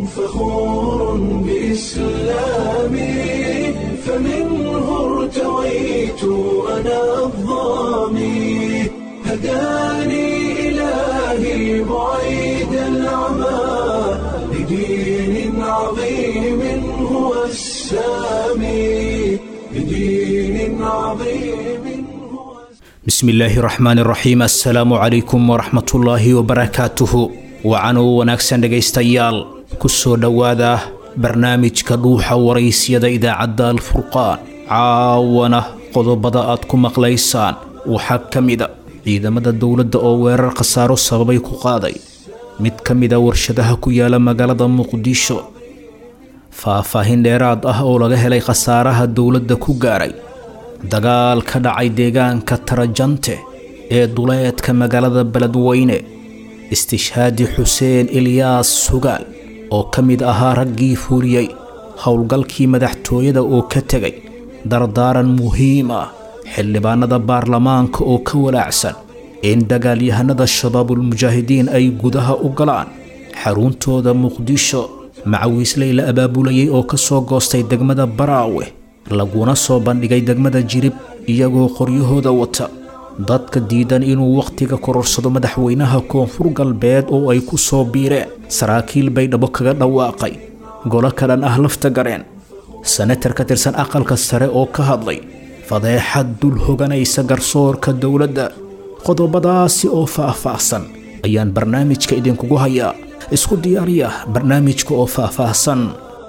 فخور بإسلامي فمنه ارتويت أنا الظامي هداني إلهي بعيد العمى لدين عظيم هو السامي لدين عظيم هو bismi illaahi raxmaan raxiim assalaamu calaykum waraxmatullaahi wabarakaatuhu wacanuu wanaagsan dhegaystayaal ku soo dhowaada barnaamijka dhuuxa waraysyada idaacadda alfurqaan caawana qodobada aad ku maqlaysaan waxaa ka mida ciidamada dowladda oo weerar khasaaro sababay ku qaaday mid ka mida warshadaha ku yaala magaalada muqdisho faahfaahin dheeraad ah oo laga helay khasaaraha dowladda ku gaaray dagaal ka dhacay deegaanka tarajante ee duleedka magaalada beledweyne istishhaadi xuseen ilyaas sugaal oo ka mid ahaa raggii fuuliyey howlgalkii madaxtooyada oo ka tegay dardaaran muhiim ah xildhibaanada baarlamaanka oo ka walaacsan in dagaalyahanada shabaabulmujaahidiin ay gudaha u galaan xaruuntooda muqdisho macawiisley la abaabulayay oo ka soo goostay degmada baraawe laguna soo bandhigay degmada jirib iyagoo qoryahooda wata dadka diidan inuu wakhtiga kororsado madaxweynaha koonfur galbeed oo ay ku soo biireen saraakiil bay dhabo kaga dhawaaqay golo kalan ah lafta gareen senatar ka tirsan aqalka sare oo ka hadlay fadeexad dul hoganaysa garsoorka dowladda qodobadaasi oo faah-faahsan ayaan barnaamijka idinkugu hayaa isku diyaariya barnaamijka oo faah-faahsan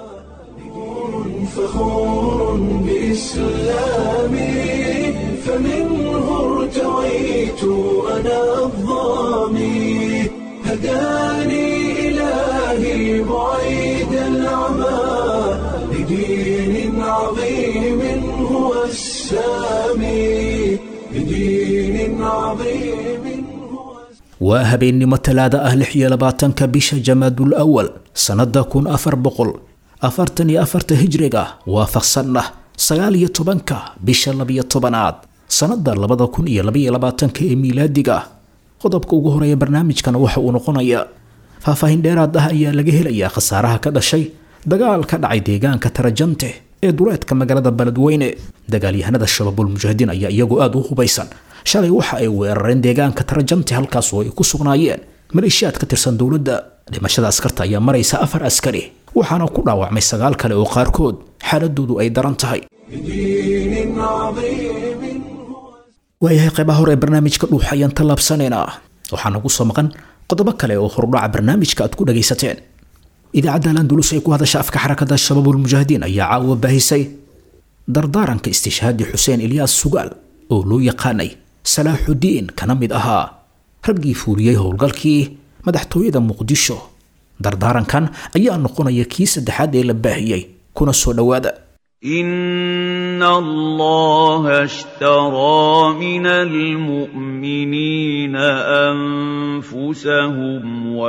فخور بإسلامي فمنه ارتويت أنا الظامي هداني إلهي بعيد العمى لدين عظيم هو السامي لدين عظيم هو waa habeennimo talaada ah lix iyo labaatanka bisha jamaadul awal sannada kun afar boqol afartan iyo afarta hijriga waafaqsanna sagaal iyo tobanka bisha labiyo tobanaad sannada labada kun iyo labaiyo labaatanka ee miilaadiga qodobka ugu horeeya barnaamijkana waxa uu noqonayaa faahfaahin dheeraad ah ayaa laga helayaa khasaaraha ka dhashay dagaal ka dhacay deegaanka tarajante ee duleedka magaalada beledweyne dagaalyahanada shabaabulmujaahidiin ayaa iyagoo aada u hubaysan shalay waxa ay weerareen deegaanka tarajante halkaas oo ay ku sugnaayeen maleeshiyaad ka tirsan dowladda dhimashada askarta ayaa maraysa afar askari waxaana ku dhaawacmay sagaal kale oo qaarkood xaaladoodu ay daran tahay لدين عظيم هو waayahay qaybaha hore ee barnaamijka dhuux ayaan tallaabsanaynaa waxaa nagu soo maqan qodobo kale oo horudhaca barnaamijka aad ku dhagaysateen idaacadda landulus ee ku hadasha afka xarakada shabaabulmujaahidiin ayaa caawa baahisay dardaaranka istishhaadi xuseen ilyaas sugaal oo loo yaqaanay salaaxudiin kana mid ahaa raggii fuuliyey howlgalkii madaxtooyada muqdisho dardaarankan ayaa noqonaya kii saddexaad ee la baahiyey kuna soo dhowaada إن الله اشترى من المؤمنين أنفسهم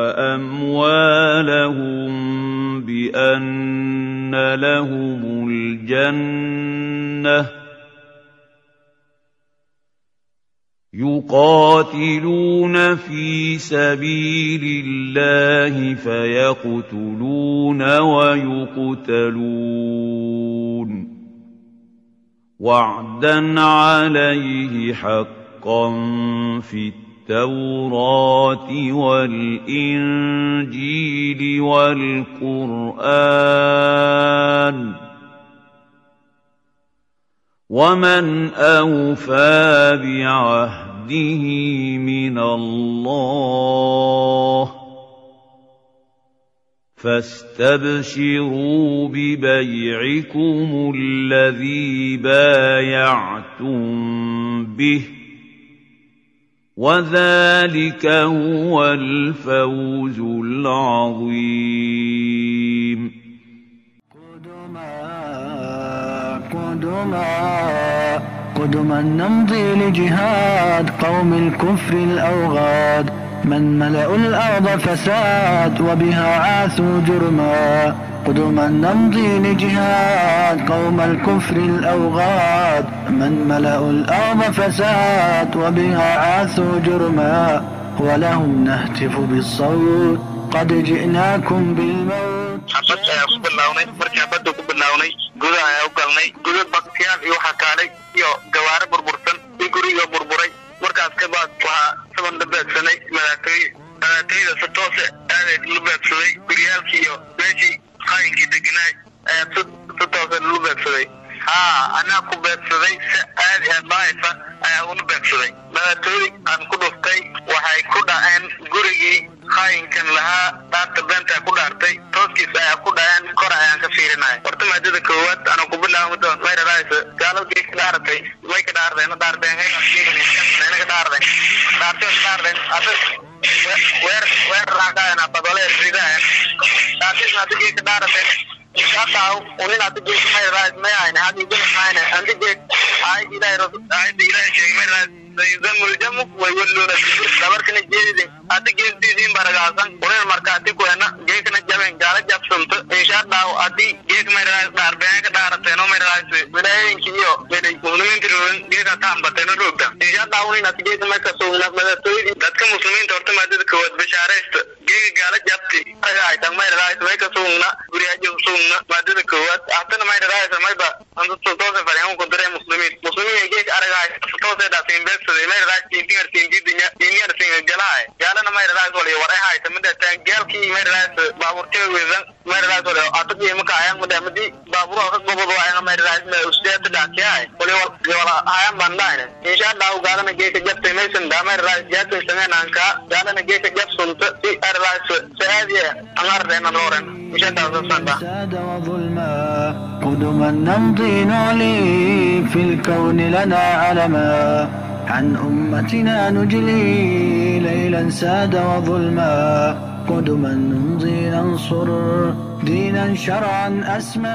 وأموالهم بأن لهم الجنة يقاتلون في سبيل الله فيقتلون ويقتلون وعدا عليه حقا في التوراة والإنجيل والقرآن ومن أوفى بعهده من الله فاستبشروا ببيعكم الذي بايعتم به وذلك هو الفوز العظيم قدما قدما قدما نمضي لجهاد قوم الكفر الأوغاد من ملأوا الأرض فساد وبها عاثوا جرما قدما نمضي لجهاد قوم الكفر الأوغاد من ملأوا الأرض فساد وبها عاثوا جرما ولهم نهتف بالصوت قد جئناكم بالموت xabad ayaa ku bilownay markii xabadda ku bilownay gudaha ayaa u galnay guda baktiyaal iyo waxaa kaalay iyo gawaare burbursan iyo guriga burburay markaas kabaad waxaa saban la beegsanay madaxtooye madaxtooyada si toose aaday la beegsaday guryaalkii iyo meeshii qaayinkii deganaay ayaa si si toose lalu beegsaday haa anaa ku beegsaday si aadi aad laayfa ayaa ula beegsaday madaxtooyadii aan ku dhuftay waxay ku dhaceen gurigii qaayinkan lahaa dhaarta beenta ku dhaartay tooskiis ayaa ku dhaceen kor ayaan ka fiirinaya horta maadada koowaad ana ku bilaabo doon mayra raaysa gaaladii ka dhaaratay way ka dhaarday na dhaardeen hay na ka dhaarday dhaartay ka dhaarday asa weer weer raaqaana badole ridayan dhaartay na dige ka dhaaratay hata unin adige mayra raaysa may ayna hadi dige ayna andige ay ilaahay rasul ay ilaahay sheegay mayra raaysa sayudammul jamu way walluuna dabarkana jeedidin adi geestiisiin baragaasan unin markaati kuena geekana jaben gaala jabsanto insha allahu adi geek mayraas dhaarbeen ka dhaarateeno mayraas wilaayooyinki iyo meday muslimiinta roogin geeka taambateeno roogta insha allahu unin adi geeka marka sugna madaxtooyadii dadka muslimiinta horta maadada koowaad bashaaraysta geeka gaala jabti aga haytan mayraas may ka sugna guriyaajo sugna maadada koowaad hatana mayraas mayba anta toose fadhiyan ku diray muslimiin muslimiin geeka araga haytan toose dhaasin beegsaday mayraas tintingar tintidinya tintingar tinga galaay gaalana mayraas wali war ay haytan midhataan gaalkii mayraas baaburtee weedan mayraas wali ataqii maka ayaan midha midi baaburo ka gobodo ayaan mayraas ma usteeta dhaakiyay wali wala ayaan bandayne insha Allah gaalana geeka jabtay maysan da mayraas jaatay sameynaan ka gaalana geeka jabsunta si mayraas saadiya angar deena noren insha Allah sanda ساد وظلما قدما نمضي نعلي في الكون لنا علما عن أمتنا نجلي ليلا ساد وظلما قدما نمضي ننصر دينا شرعا أسمى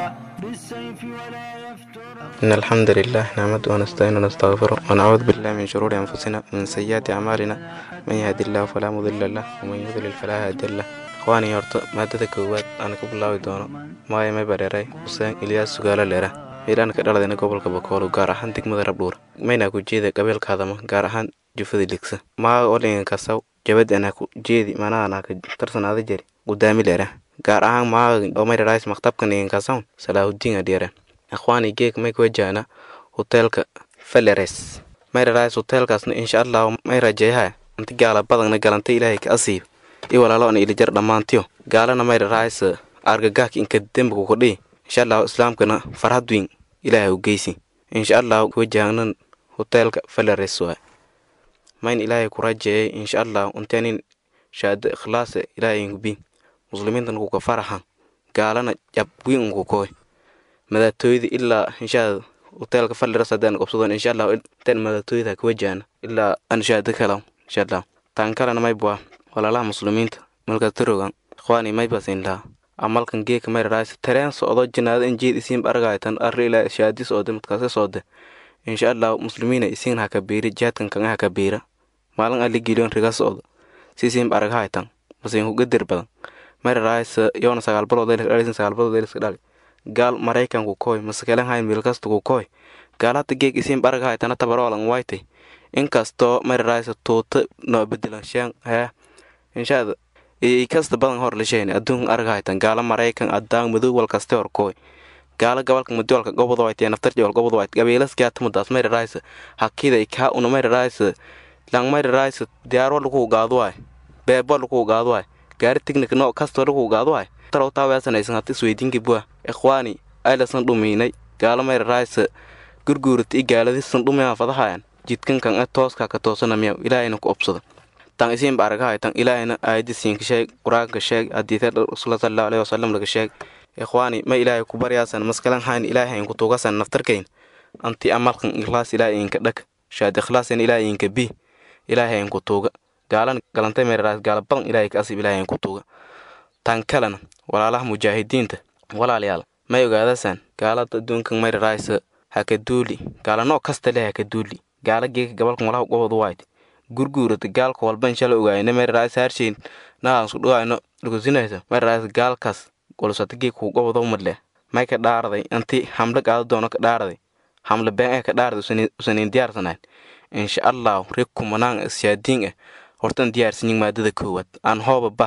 بالسيف ولا يفتر إن الحمد لله نحمده ونستعينه ونستغفره ونعوذ بالله من شرور أنفسنا ومن سيئات أعمالنا من يهد الله فلا مضل له ومن يضلل فلا هادي له ikhwaanii horta maadada koowaad aan ka bilaabi doono maayo may bareeray xuseen ilyaas sugaalo leera meydhaan ka dhaladayna gobolka bakoolo gaar ahaan degmada rabdhuur maynaa ku jeeda qabiilka hadama gaar ahaan jufada ligsa maaga olingan kasaw jabad anaa ku jeedi manaanaa ka tarsanaada jeri gudaami leera gaar ahaan maaga oo mayrarays maktabka nigan kasawn salaahudiin adhiera ikhwaanii geeg may kuwajaana hoteelka faleres mayrarays hoteelkaasna insha allahu may rajeeyaha inti gaala badagna galantay ilaahay ka asiib i walaaloona ilijar dhammaantiyo gaalana mayra raaysa argagaahka inka dembigu kudhii insha allahu islaamkana farhad weyn ilaahay u geysi insha allahu wajahnan hoteelka falares waay mayn ilaahay ku rajeeyay insha allahu intaanin shaada ikhlaasa ilaahay inkubi muslimiintan kuka faraha gaalana jab weyn unku koy madaatooyda ilaa inshaa hoteelka falares haddaan qobsadon insha allahu intaan madaatooyda ka wajahna ilaa aan shaada kalaw insha allahu taan kalena maybwa walaalaha muslimiinta malkaas tarogan ikhwaani maybasin laha amalkan geeka mayraraaysa tareen socdo jinaada in jeed isiin argaytan arri ilaa shaadi soode madkaase soode insha allahu muslimiina isiin haka biiri jihaadkan kanga haka biira maalin ali giliyon riga socdo sisiin argahaytan basin hugadir badan mayraraaysa yoona sagaalbaloodeelisin sagaalbaloodeeliska dhali gaal maraykanku koy masakelen hayn milkasta ku koy gaal hata geeg isiin argahaytana tabaroolan waytay inkastoo mayraraaysa tuuta noo bedelan sheen hee inshaada i kasta badan hor lasheen adduunkan argahaytan gaala maraykan adaan madow wal kaste hor kooy gaala gabalka madolka gobod wayte naftar jawal gobod wayte gabeelas gaatumudaas mayraraaysa hakida ikaa una mayraraaysa lang mayraraaysa diyaarwa lagu gaado waay beebo lagu gaado waay gaari tignik no kasto lagu gaado waay taraw taaweesanaysan hata isweydiinki bua ikhwaani aylasan dhumiinay gaala mayraraaysa gurguurata i gaaladisan dhumiyaa fadahayan jidkankan e tooska ka toosanamiyaw ilaahayna ku obsada tan isiinba argahay tan ilaahayna aayadisiinka sheeg qur-aanka sheeg hadiite rasuula sallallahu alayhi wasalam laga sheeg ikhwaani ma ilaahay ku baryaasan maskalan hayn ilaahayn ku tuugasan naftarkayn anti amalkan ikhlaas ilaahayinka dhag shaad ikhlaasan ilaahayinka bi ilaahayn ku tuuga gaalan galantay meeraraas gaala badan ilaahay ka asib ilaahayn ku tuuga tan kalena walaalaha mujaahidiinta walaalayaal may ogaadasan gaalada adduunkan mayraraaysa haka duuli gaala noo kasta leh haka duuli gaala geeka gabalkan walaha gobod wayt gurguurata gaalka walba inshala ogaayna meeraraas haarshayn nahaan isku dhawaayno dhugusinaysa meeraraas gaalkaas golusata geeka gobodo madleh may ka dhaaraday inti hamle qaado doono ka dhaaraday hamle been eh ka dhaaraday usanin diyaarsanayn insha allahu reg kumanaan ishaadiin eh hortan diyaarsanyin maadada koowaad aan hooba bah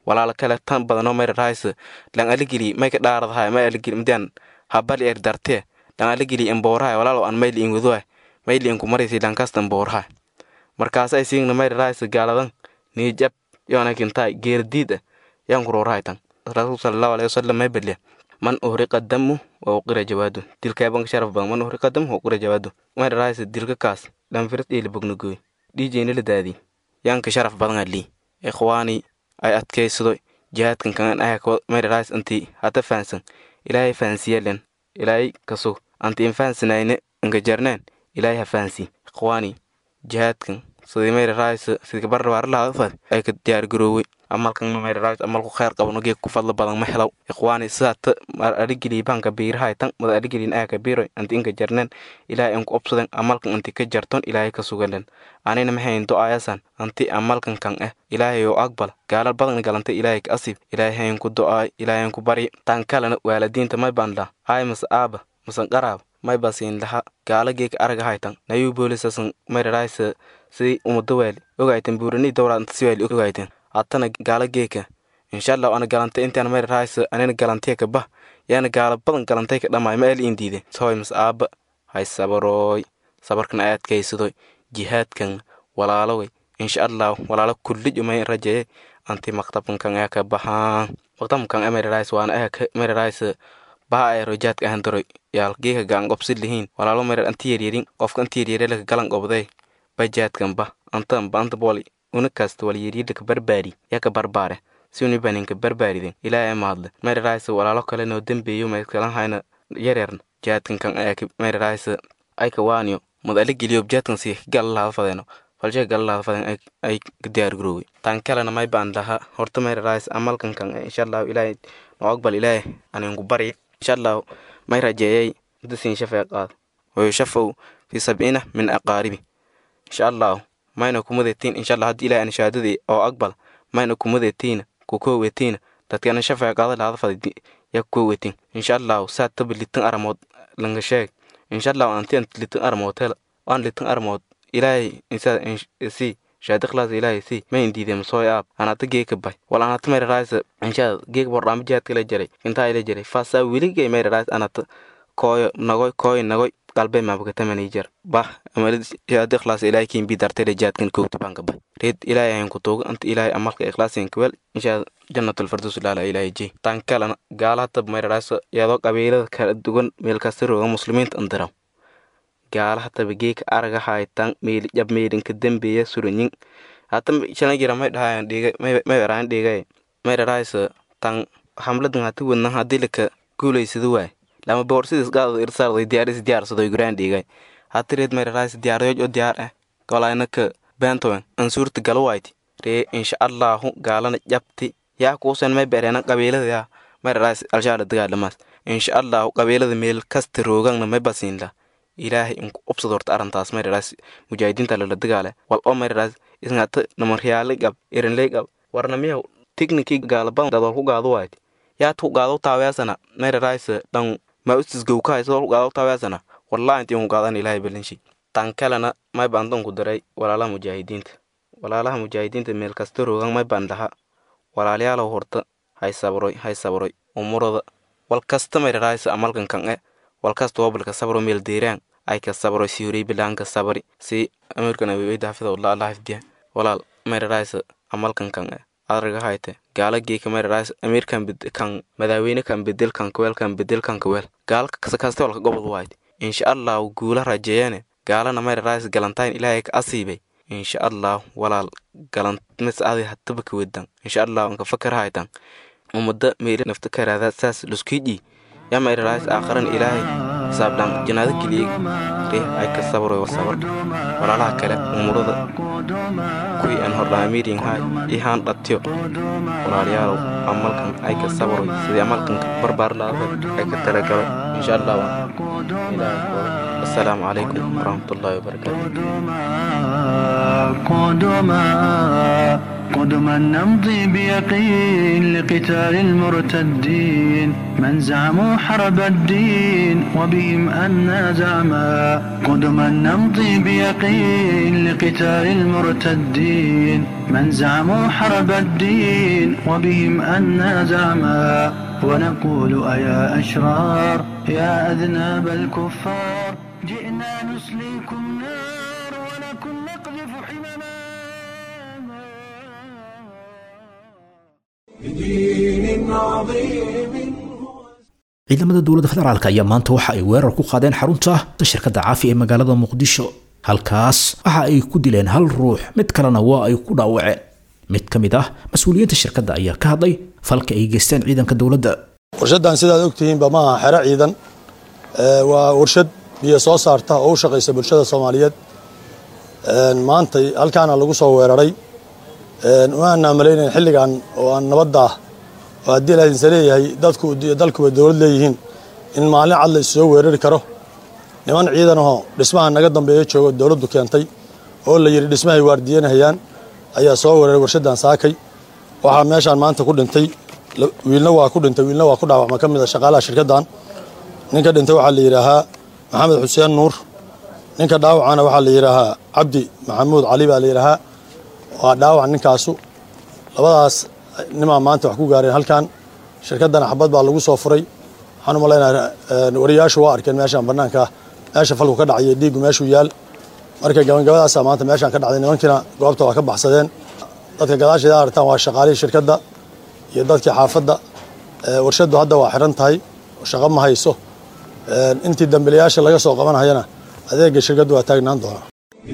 walaala kale tan badanoo mayra raaysa lan aligili mayka dhaaradahay may aligili mdian habali er dartee lan aligili emboorahay walaalo an mayli in wadohay mayli inku maraysi lankasta emboorahay markaas ay siigna mayra raaysa gaaladan niijab yoona kintaay geerdiid ah yaan kuroorahay tan rasuul sallallahu alaihi wasallam may baliya man uhriqa damu wa uqira jawaadu dilka banka sharaf badan man uhriqa damu wa uqira jawaadu mayra raaysa dilka kaas dhanfiras dhiili bognagoy dhiijeyna la daadi yaanka sharaf badan ali ikhwaani ay adkaysado jihaadkan kan aya mayra raaysa anti hata fahansan ilaahay fahansiyalen ilaahay kasug anti in fahansanayne inka jarneen ilaahay ha fahansi ikhwaani jihaadkan sidii mayra raaysa sidii barrabaar lahadafad ay ka diyaargaroowey amalkan mayra raaysa amalku khayr qabano geeg ku fadla badan ma helaw ikhwaani sidaata mar adigili banka biirahay tan mada adigilin aya ka biiroy anti inka jarneen ilaahay inku obsaden amalkan anti ka jarton ilaahay ka sugalen anina maxayn do-aayasan anti amalkan kan eh ilaahay oo aqbal gaalal badan galantay ilaahay ka asib ilaahay hayn ku do-aay ilaahay ku bari tan kalena waalidiinta may baan la ay mas aaba masan qaraab may basiin laha gaala geeka araga haytan nayuu boolisasan mayra raaysa sidii umada waali ogayten buurani dowra anta si waali ogayten hatana gaala geeka inshallah ana galantay intaan mayra raaysa anina galantay ka bah yaana gaala badan galantay ka dhamaay ma eli indiide soy mas aaba hay sabarooy sabarkan ay adkaysadoy jihaadkan walaaloway insha allah walaalo kullij umay rajaye anti maktabkan ayaa ka baxaan maktabkan mayra raaysa waana ayaa mayra raaysa baha ay rojaadka ahan daroy yaal geeka gaan qobsid lihiin walaalo mayra anti yaryarin qofka anti yaryare laka galan qobday bajaadkan bah antan ba anta booli una kasta wal yaryadaka barbaari yaka barbaare si unibaninka barbaariden ilaahay mahadle mayra raaysa walaalo kale noo dembeeyo mayskalan hayna yaryarna jaadkan kan ayaa mayra raaysa ayka waaniyo mad ala geliyo jaadkan si galalaada fadeeno falshe galalaada faden ay diyaar garoowe tan kalena may baan laha horta mayra raaysa amalkan kan insha allahu ilaahay noo aqbal ilaahay aninku bari insha allahu may rajeeyay dasiin shafee qaad wayushafaw fi sabciina min aqaaribi insha allahu mayna kumadetiin insha allah haddii ilaahay anshaadadii oo aqbal mayna kumadetiin kukowetiin dadkana shafee qaada laada fadi ya kukowetin insha allahu saa taba litan aramood langa sheeg insha allahu anti ant litan aramood hel aan litan aramood ilaahay insa si shaadi klaas ilaahay si ma indiide masooy aab anata geeka bay wal anata mayra raaysa insha geeka bordhaama jihaadka la jaray intaa ila jaray faasaa weligay mayra raaysa anata kooyo nagoy kooy nagoy qalbe mabakatamani jar bah amalid shaadi klaas ilaahay kiin bi dartay jihaadkan koogta banka bay reed ilaahay ayan ku tuuga anta ilaahay amalka ikhlaasin kwel insha jannatul firdaus laala ilaahay jey tan kalena gaala hatab mayra raaysa iyadoo qabiilada kala duwan meel kasta rooga muslimiinta andiraw gaala hataba geeka araga haytan meel jab meelinka dembeeya suranyin hata shalan jira may dhahayan dhiga may eraan dhigay may dharaaysa tan hamladan hati wadnan hadii laka guulaysada waay lama boor sidis gaadada irsaarday diyaaris diyaarsadoy guraan dhigay hati reed may dharaaysa diyaaryooj oo diyaar ah golaynaka bentowen ansuurta galwayti ree insha allahu gaalana jabti yaa kuusan may bereena qabiilada yaa may dharaaysa alshaala dagaadhamaas insha allahu qabiilada meel kasta roogangna may basiinla ilaahay inku ubsad horta arrintaas mayraas mujaahidiinta lala dagaale wal oo mayraas isngata namaryaale gab erinley gab warna miyaw tiknikii gaalaban dadol ku gaado waayt yaad ku gaado taaweasana mayraas dhan ma ustisgow ka hayso ku gaado taaweasana wallahi intii ku gaadan ilaahay balinshi tan kalena may baan dan ku daray walaalaha mujaahidiinta walaalaha mujaahidiinta meel kasta roogan may baan dhaha walaalayaalow horta hay sabroy hay sabroy umurada wal kasta mayraas amalkan kan e walkasta wabalka sabro meel deeraan ay ka sabro si horay bilaanka sabri si amirkan aweyda hafida wallah allah hafdiya walaal mayraraaysa amalkan kan adraga hayte gaala geeka mayraraaysa amirkan kan madaaweyne kan bedel kan kaweel kan bedel kan kaweel gaala kaste walka gobol waayt insha allah guula rajeeyane gaalana mayraraaysa galantayn ilaahay ka asiibay insha allah walaal galantmis adi hataba ka wedan insha allah anka fakar haytan umada meeli nafta karaada saas luskiji yaa mayraraaysa aakharan ilaahay saabdhaan janaado geliyey ree ay ka sabroy sabar walaalaha kale umurada kuwii aan hordhaamiirin haay ihaan dhatiyo walaalayaalow amalkan ay ka sabroy sidii amalkan barbaar laada ay ka talagalay insha allah waa ilaahay assalaamu calaykum waraxmatullaahi wabarakaatu قدما نمضي بيقين لقتال المرتدين من زعموا حرب الدين وبهم أنا زعما قدما نمضي بيقين لقتال المرتدين من زعموا حرب الدين وبهم أنا زعما ونقول أيا أشرار يا أذناب الكفار جئنا نسليكم نار ولكم نقذف حمما بدين عظيم ciidamada dowladda federaalk ayaa maanta waxa ay weerar ku qaadeen xarunta shirkadda caafi ee magaalada muqdisho halkaas waxa ay ku dileen hal ruux mid kalena waa ay ku dhaawaceen mid ka mid ah mas-uuliyiinta shirkadda ayaa ka hadlay falka ay geysteen ciidanka dowladda warshadan sidaad ogtihiinba ma aha xero ciidan Ee, waa warshad biyo soo saarta oo u shaqaysa bulshada soomaaliyeed Een, maantay halkaana lagu soo weeraray Een, waana malaynayn xilligan oo aan nabadda ah oo haddii la idinsa leeyahay dadku iyo dalkuba dowlad leeyihiin in maalin cad la issoo weerari karo niman ciidan ahoo dhismaha naga dambeeya joogo dowladdu keentay oo la yidhi dhismahay waardiyanahayaan ayaa soo weeraray warshadan saakay waxaa meeshaan maanta ku dhintay la- wiilna waa ku dhintay wiilna waa ku dhaawacma ka mid a shaqaalaha shirkaddan ninka dhintay waxaa la yidhaahaa maxamed xuseen nuur ninka dhaawacana waxaa la yidhaahaa cabdi maxamuud cali baa la yidhaahaa waa dhaawac ninkaasu labadaas nimaa maanta wax ku gaareen halkan shirkaddana xabad baa lagu soo furay waxaan u malaynayaa een, wariyaashu waa arkeen meeshaan bannaanka meesha falku ka dhacay dhiiggu meeshuu yaal marka gabagabadaasaa maanta meeshaan ka dhacday nimankiina goobta waa ka baxsadeen dadka gadaasheeda aragtaan waa shaqaalihii shirkadda iyo dadkii xaafadda Ee, warshaddu hadda waa xiran tahay oo shaqo ma hayso Een, intii dambilayaasha laga soo qabanhayana adeega shirkaddu waa taagnaan doonaa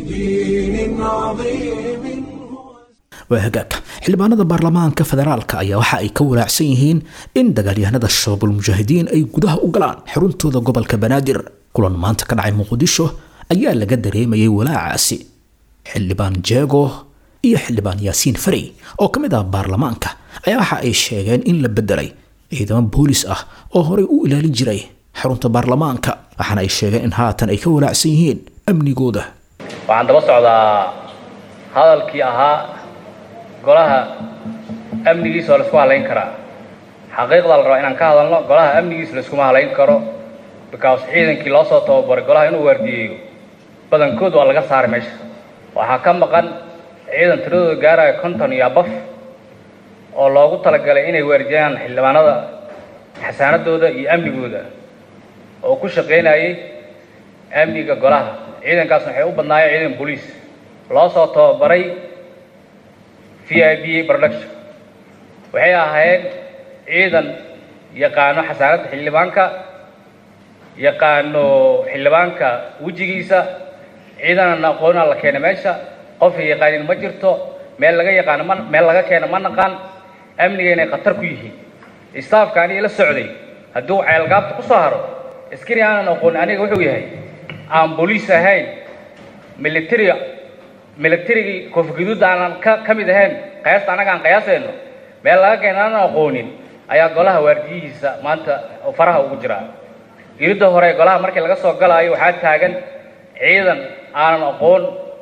بدين عظيم waa hagaag xildhibaanada baarlamaanka federaalka ayaa waxa ay ka walaacsan yihiin in dagaalyahanada shabaabul mujaahidiin ay gudaha u galaan xuruntooda gobolka banaadir kulan maanta ka dhacay muqdisho ayaa laga dareemayay walaacaasi xildhibaan jeego iyo xildhibaan yaasiin farey oo ka mid ah baarlamaanka ayaa waxa ay sheegeen in la bedelay ciidamo boolis ah oo horey u ilaalin jiray xarunta baarlamaanka waxaana ay sheegeen in haatan ay ka walaacsan yihiin amnigooda waxaan daba socdaa hadalkii ahaa golaha amnigiisa oo laisku halayn karaa xaqiiqda la rabaa inaan ka hadalno golaha amnigiisa laiskuma halayn karo because ciidankii loo soo tababaray golaha inuu waardiyeeyo badankood waa laga saaray meesha waxaa ka maqan ciidan tiradooda gaaraya konton iyo abaf oo loogu talagalay inay waardiyaan xildhibaanada xasaanadooda iyo amnigooda oo ku shaqaynayay amniga golaha ciidankaasna waxay u badnaayeen ciidan booliis loo soo tababaray v i b production waxay ahaayeen ciidan yaqaano xasaanadda xildhibaanka yaqaano xildhibaanka wejigiisa ciidanan aqoonaa la keenay meesha qofay yaqaanin ma jirto meel laga yaqaano ma meel laga keeno ma naqaan amniga inay khatar ku yihiin istaafka aniga la socday hadduu ceelgaabta ku soo haro askari aanan aqoonin aniga wuxuu yahay aan booliis ahayn military militarigii koofguduud aanan ka ka mid ahayn qiyaasta annaga aan qiyaasayno meel laga keena aanan aqoonin ayaa golaha waardiyihiisa maanta faraha ugu jiraa iridda hore golaha markii laga soo galaayo waxaa taagan ciidan aanan aqoon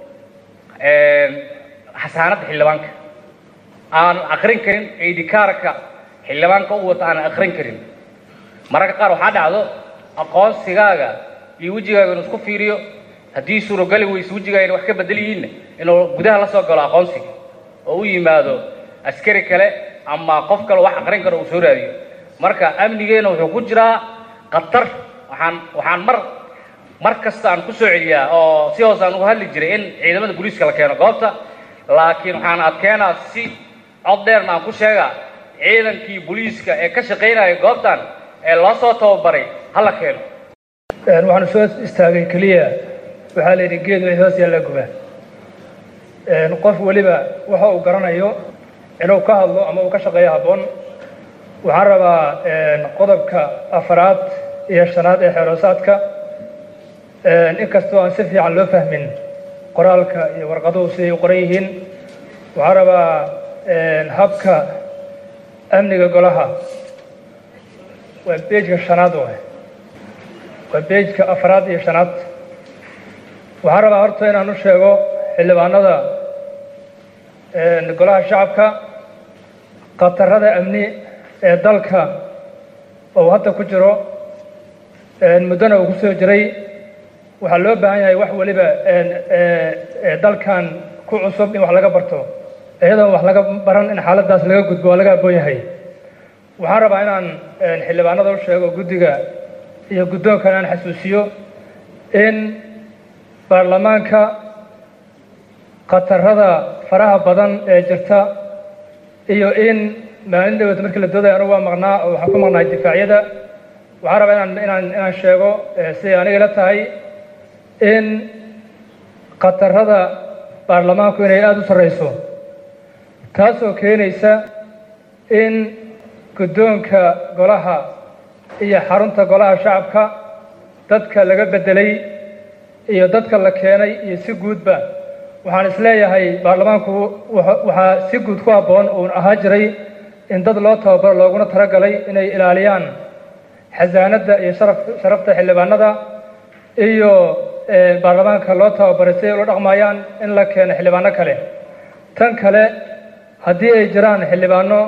xasaanadda xildhibaanka aanan akrin karin idikaarka xildhibaanka u wata aanan akrin karin mararka qaar waxaa dhacdo aqoonsigaaga iyo wejigaaga inuu isku fiiriyo haddii suurogali weyse wejigaaga wax ka bedel yihiinna inuu gudaha la soo galo aqoonsiga oo u yimaado askari kale ama qof kale wax aqrin karo uu soo raadiyo marka amnigeena wuxuu ku jiraa khatar waxaan waxaan mar mar kasta aan ku soo celiyaa oo si hoos aan uga hadli jiray in ciidamada booliiska la keeno goobta laakiin waxaan adkeenaa si cod dheerna aan ku sheegaa ciidankii booliiska ee ka shaqaynaya goobtan ee loo soo tababaray ha la keeno waxaanu soo istaagay keliya waxaa la yidhi geed way hoos yaalla gubaan qof weliba waxa uu garanayo inuu ka hadlo ama uu ka shaqeeyo habboon waxaan rabaa qodobka afaraad iyo shanaad ee xeeroosaadka inkastoo aan si fiican loo fahmin qoraalka iyo warqaduhu siday u qoran yihiin waxaan rabaa habka amniga golaha waa beejka shanaad waay waa beejka afaraad iyo shanaad waxaan rabaa horta inaan u sheego xildhibaanada golaha shacabka khatarada amni ee dalka oo hadda ku jiro muddona uu ku soo jiray waxaa loo baahan yahay wax weliba dalkan ku cusub in wax laga barto iyadoon wax laga baran in xaaladdaas laga gudbo waa laga aboon yahay waxaan rabaa inaan xildhibaanada u sheego guddiga iyo guddoonkan aan xasuusiyo in baarlamaanka khatarada faraha badan ee jirta iyo in maalin dhaweed markii la doodaya anugu waa maqnaa oo waxaan ku maqnahay difaacyada waxaan rabaa inaan inaan inaan sheego siday aniga ila tahay in khatarada baarlamaanku inay aada u sarreyso taasoo keenaysa in guddoonka golaha iyo xarunta golaha shacabka dadka laga beddelay iyo dadka la keenay iyo si guudba waxaan isleeyahay baarlamaanku waxaa si guud ku habboon uun ahaa jiray in dad loo tababaro looguna talagalay inay ilaaliyaan xasaanadda iyo sharaf sharafta xildhibaanada iyo baarlamaanka loo tababaray si ay ula dhaqmayaan in la keeno xildhibaano kale tan kale haddii ay jiraan xildhibaano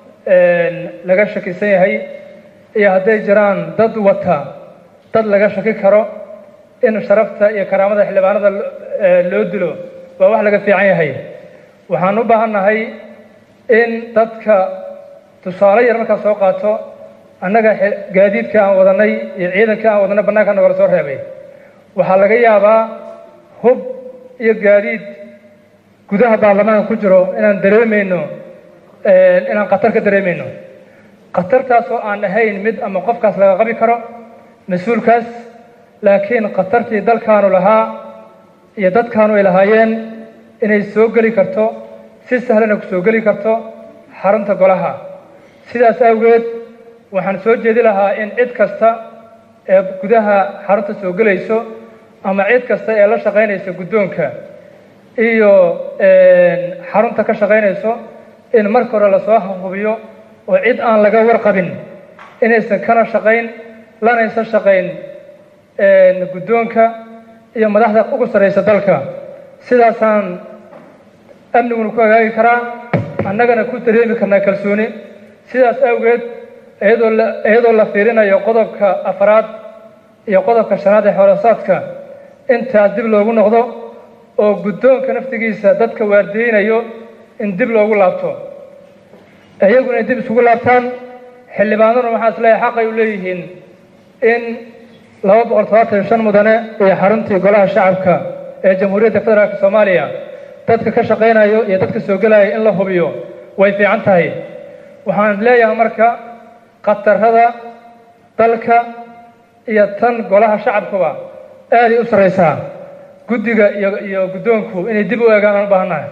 laga shakisan yahay iyo hadday jiraan dad wata dad laga shaki karo in sharafta iyo karaamada xildhibaanada loo dilo waa wax laga fiican yahay waxaan u baahannahay in dadka tusaale yar markaa soo qaato annaga gaadiidka aan wadanay iyo ciidanka aan wadanay bannaanka nagala soo reebay waxaa laga yaabaa hub iyo gaadiid gudaha baarlamaanka ku jiro inaan dareemayno inaan khatar ka dareemayno khatartaasoo aan ahayn mid ama qofkaas laga qabi karo mas-uulkaas laakiin khatartii dalkaanu lahaa iyo dadkaanu ay lahaayeen inay soo geli karto si sahlana ku soo geli karto xarunta golaha sidaas awgeed waxaan soo jeedi lahaa in cid kasta ee gudaha xarunta soo gelayso ama cid kasta ee la shaqaynaysa guddoonka iyo xarunta ka shaqaynayso in marka hore lasoo hubiyo oo cid aan laga warqabin inaysan kana shaqayn lanaysan shaqayn guddoonka iyo madaxda ugu sarraysa dalka sidaasaan amniguna ku hagaagi karaa annagana ku dareemi karnaa kalsooni sidaas awgeed iyadoo la iyadoo la fiirinayo qodobka afraad iyo qodobka shanaad ee xoolasaadka intaas dib loogu noqdo oo guddoonka naftigiisa dadka waardiyeynayo in dib loogu laabto iyaguna ay dib isugu laabtaan xildhibaanaduna waxaa isleeyahay xaqay u leeyihiin in laba boqol todobaatan shan mudane iyo xaruntii golaha shacabka ee jamhuuriyadda federaalk soomaaliya dadka ka shaqaynayo iyo dadka soo gelaya in la hubiyo way fiican tahay waxaan leeyahay marka khatarada dalka iyo tan golaha shacabkuba aaday u sarraysaa guddiga iyo iyo guddoonku inay dib u eegaan aan u baahannahay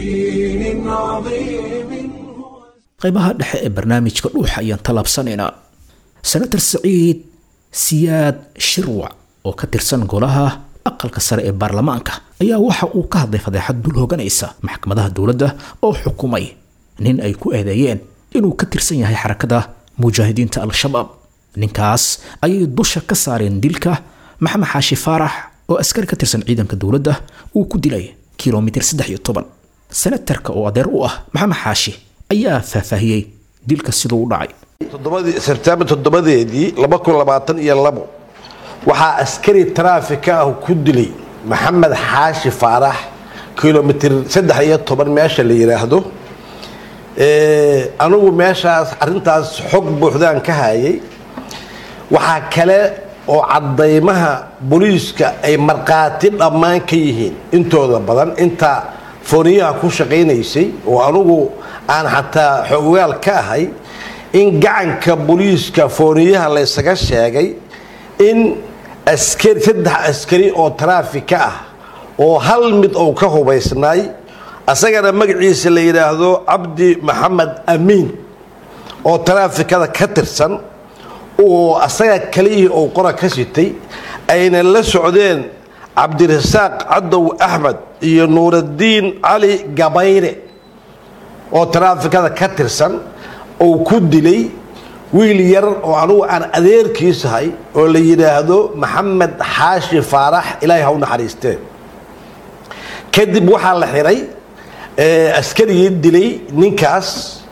qaybaha dhexe ee barnaamijka dhuuxa ayaan tallaabsanaynaa senator saciid siyaad shirwac oo ka tirsan golaha aqalka sare ee baarlamaanka ayaa waxa uu ka hadlay fadeexad dul hooganaysa maxkamadaha dowladda oo xukumay nin ay ku eedeeyeen inuu ka tirsan yahay xarakada mujaahidiinta al-shabaab ninkaas ayay dusha ka saareen dilka maxamed xaashi faarax oo askari ka tirsan ciidanka dowladda uu ku dilay kilomitir saddex iyo toban senatarka oo adeer u ah maxamed xaashi ayaa faahfaahiyey dilka siduu u dhacay sebtembar toddobadeedii laba kun labaatan iyo labo waxaa askari taraafika ah ku dilay maxamed xaashi faarax kilomitir saddex iyo toban meesha la yidhaahdo anigu meeshaas arintaas xog buuxdaan ka hayay waxaa kale oo cadaymaha booliiska ay markhaati dhammaan ka yihiin intooda badan inta fooniyaha ku shaqaynaysay oo anugu aan xataa xogaal ka ahay in gacanka booliiska fooniyaha laysaga sheegay in askari saddex askari oo taraafika ah oo hal mid ou ka hubaysnaay asagana magaciisa la yidhaahdo cabdi maxamed amiin oo taraafikada ka tirsan oo asaga kaliyihii ou qora ka sitay ayna la socdeen cabdirasaaq cadow axmed iyo nuuraddiin cali gabayre oo taraafikada ka tirsan ou ku dilay wiil yar oo anugu aan adeerkiisahay oo la yidhaahdo maxamed xaashi faarax ilaahay ha u naxariisteen kadib waxaa la xiray ee, askarigii dilay ninkaas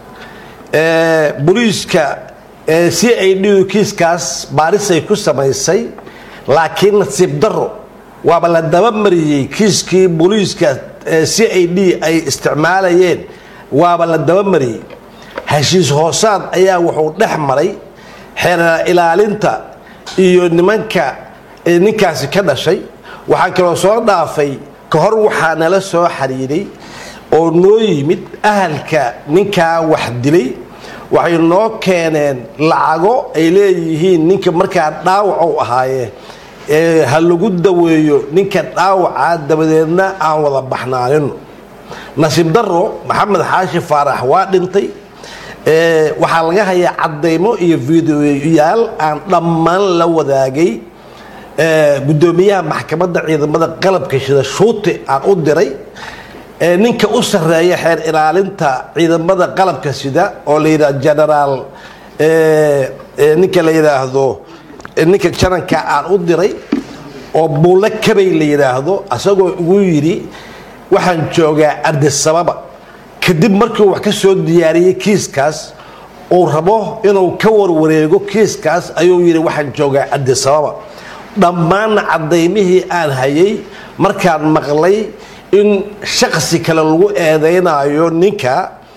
ee, booliiska ee, c i d kiiskaas baarisay ku samaysay laakiin nasiib daro waaba la dabamariyey kiiskii booliiska ee, c i d ay isticmaalayeen waaba la dabamariyey heshiis hoosaad ayaa wuxuu dhex maray xeer ilaalinta iyo nimanka ee ninkaasi ka dhashay waxaa kaloo soo dhaafay ka hor waxaa nala soo xiriiray oo noo yimid ahalka ninkaa wax dilay waxay noo keeneen lacago ay leeyihiin ninka markaa dhaawac u ahaaye ee ha lagu daweeyo ninka dhaawacaa dabadeedna aan wada baxnaanino nasiib daro maxamed xaashi faarax waa dhintay ee, waxaa laga hayaa cadaymo iyo fideoyaal aan dhammaan la wadaagay ee, guddoomiyaha maxkamadda ciidamada qalabka shida shuute aan u diray ee, ninka u sarreeya xeer ilaalinta ciidamada qalabka sida oo la yidhaha generaal ee, ee, ninka la yidhaahdo ee, ninka jananka aan u diray oo buulle kabay la yidhaahdo asagoo igu yidhi waxaan joogaa ardisababa kadib markii uu wax ka soo diyaariyey kiiskaas uu rabo inuu ka warwareego kiiskaas ayuu yidhi waxaan joogaa ardisababa dhammaanna cadaymihii aan hayay markaan maqlay in shaksi kale lagu eedaynayo ninka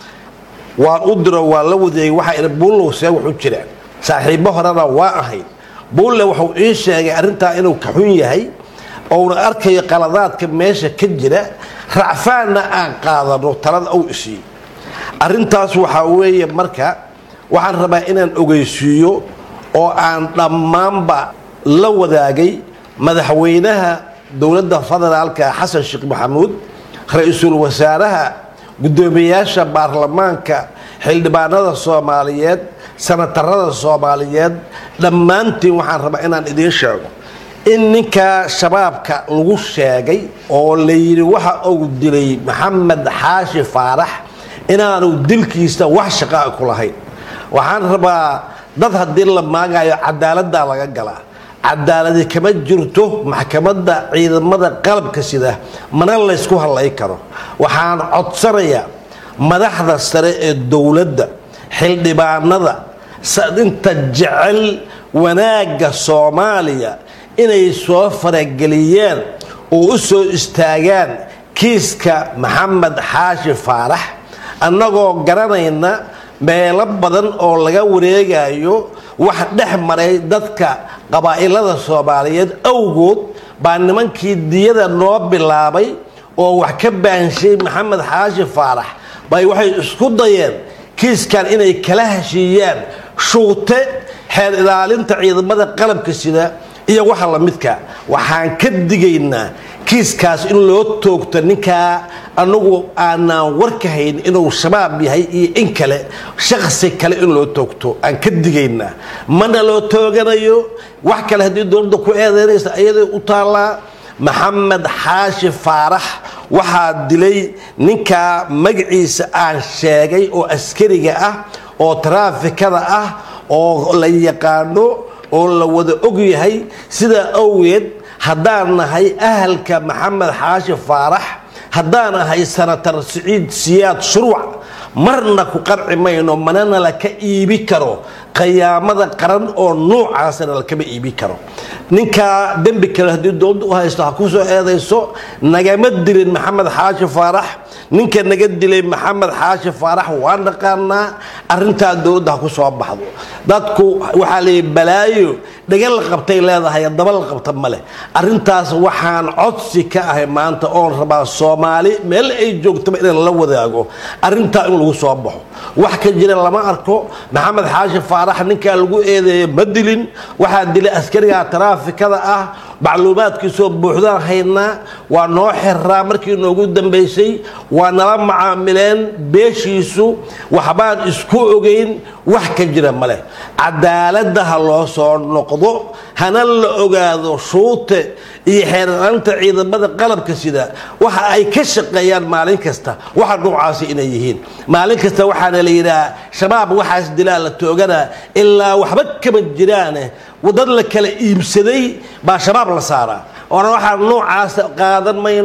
waan u diro waan la wadeegay waxaa idhi buullow see wax u jiraan saaxiibbo horena waa ahayd buulle wuxuu ii sheegay arrintaa inuu ka xun yahay ouna arkayo qaladaadka meesha ka jira racfaanna aan qaadano talada uu isiiyo arrintaas waxaa weeye marka waxaan rabaa inaan ogeysiiyo oo aan dhammaanba la wadaagay madaxweynaha dowladda federaalka xasan sheekh maxamuud ra-iisul wasaaraha guddoomiyaasha baarlamaanka xildhibaanada soomaaliyeed sanatarada soomaaliyeed dhammaantiin waxaan rabaa inaan idiin sheego in ninkaa shabaabka lagu sheegay oo la yidhi waxa uu dilay maxamed xaashi faarax inaanu dilkiisa wax shaqaa ku lahayn waxaan rabaa dad haddii la maagayo cadaaladdaa laga galaa cadaaladi kama jirto maxkamadda ciidamada qalabka sida mana laysku hadlay karo waxaan codsanayaa madaxda sare ee dowladda xildhibaanada inta jecel wanaagga soomaaliya inay soo farageliyeen oo u soo istaagaan kiiska maxamed xaashi faarax annagoo garanayna meelo badan oo laga wareegayo wax dhex maray dadka qabaa'ilada soomaaliyeed awgood baa nimankii diyada noo bilaabay oo wax ka baanshay maxamed xaashi faarax bay waxay isku dayeen kiiskan inay kala heshiiyaan shuute xeer ilaalinta ciidamada qalabka sida iyo waxa lamidka waxaan ka digaynaa kiiskaas in loo toogto ninkaa anagu aanaan warka hayn inuu shabaab yahay iyo in kale shaksi kale in loo toogto aan ka digaynaa mana loo tooganayo wax kale haddii dowladda ku eedeynaysa ayaday u taallaa maxamed xaashi faarax waxaa dilay ninkaa magaciisa aan sheegay oo askariga ah oo taraafikada ah oo la yaqaano oo la wada og yahay sidaa awgeed haddaan nahay ahalka maxamed xaashi faarax haddaan ahay sanatar siciid siyaad shuruuc marna ku qarci mayno manana la ka iibi karo qayaamada qaran oo noocaasana lakama iibi karo ninkaa dembi kale haddii dowladda u haysto ha ku soo eedayso nagama dilin maxamed xaashi faarax ninka naga dilay maxamed xaashi faarax waa naqaanaa arintaa dowladda ha ku soo baxdo dadku waxaa leeyahy balaayo dhaga la qabtay leedahay daba la qabta ma leh arintaas waxaan codsi ka ahay maanta oon rabaa soomaali meel ay joogtaba inaan la wadaago arintaa in lagu soo baxo wax ka jira lama arko maxamed xaashi faarax ninkaa lagu eedeeya ma dilin waxaa dilay askariga taraafikada ah macluumaadkiisoo buuxdaan haynaa waa noo xiraa markii noogu dambaysay waa nala macaamileen beeshiisu waxbaan isku ogeyn wax ka jira maleh cadaaladda ha loo soo noqdo hana la ogaado shuute iyo xeerlaanta ciidamada qalabka sida waxa ay ka shaqeeyaan maalin kasta waxa noocaasi inay yihiin maalin kasta waxaana la yidhaha shabaab waxaas dilaa la tooganaa ilaa waxba kama jiraane dad la kala iibsaday baa shabaab la saaraa oona waxaan noocaas qaadan mayno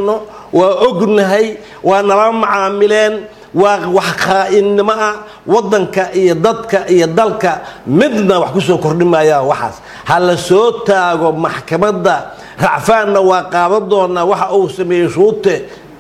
waa ognahay waa nala macaamileen waa wax khaainnimo ah waddanka iyo dadka iyo dalka midna wax ku soo kordhi maayaan waxaas ha la soo taago maxkamadda racfaanna waa qaadan doonaa waxa uu sameeyey shuute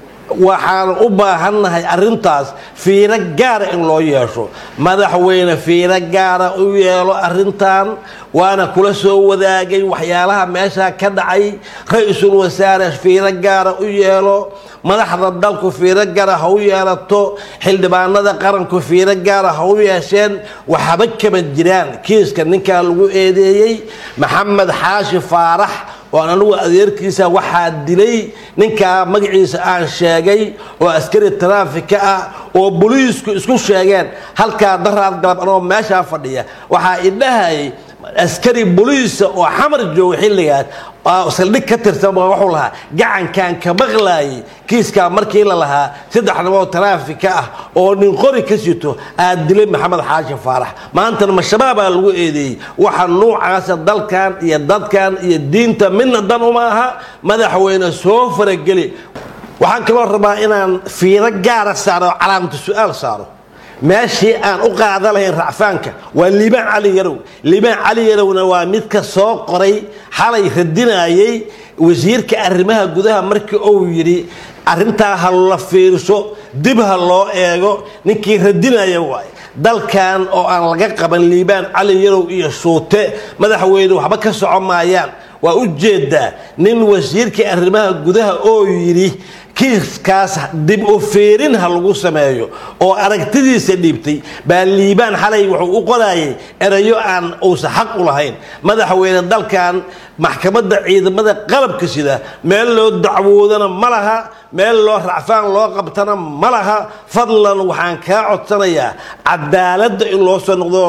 waxaan u baahannahay arrintaas fiiro gaara in loo yeesho madaxweyne fiiro gaara u yeelo arrintan waana kula soo wadaagay waxyaalaha meeshaa ka dhacay ra-iisul wasaare fiiro gaara u yeelo madaxda dalku fiiro gaara ha u yeelato xildhibaanada qaranku fiiro gaara ha u yeesheen waxba kama jiraan kiiska ninkaa lagu eedeeyey maxamed xaashi faarax oo anigu adeerkiisa waxaa dilay ninkaa magaciisa aan sheegay oo askari taraafika ah oo boliisku isku sheegeen halkaa daraad galab anoo meeshaa fadhiya waxaa idhahayay askari boliisa oo xamar jooga xilligaas saldhig ka tirsan baa wuxuu lahaa gacankan ka maqlaayay kiiskaa markii la lahaa saddex nimoo taraafika ah oo nin qori ka sito aad dilay maxamed xaashi faarax maantana ma-shabaabaa lagu eedeeyey waxa nuucaasa dalkan iyo dadkan iyo diinta midna dan uma aha madaxweyne soo farageli waxaan kaloo rabaa inaan fiiro gaara saaro oo calaamatu su-aal saaro meeshii aan u qaada lahayn racfaanka waa liibaan cali yarow liibaan cali yarowna waa midka soo qoray xalay radinayay wasiirka arrimaha gudaha markii uu yidhi arrintaa ha la fiirso dib ha loo eego ninkii radinaya waaye dalkan oo aan laga qaban liibaan cali yarow iyo shuute madaxweyne waxba ka soco maayaan waa u jeedaa nin wasiirkii arrimaha gudaha oo yidhi kiiskaas dib u fiirin ha lagu sameeyo oo aragtidiisa dhiibtay baa liibaan xalay wuxuu u qorayay erayo aan uusan xaq u lahayn madaxweyne dalkan maxkamadda ciidamada qalabka sida meel loo dacwoodana ma laha meel loo racfaan loo qabtana ma laha fadlan waxaan kaa codsanayaa cadaaladda in loo soo noqdo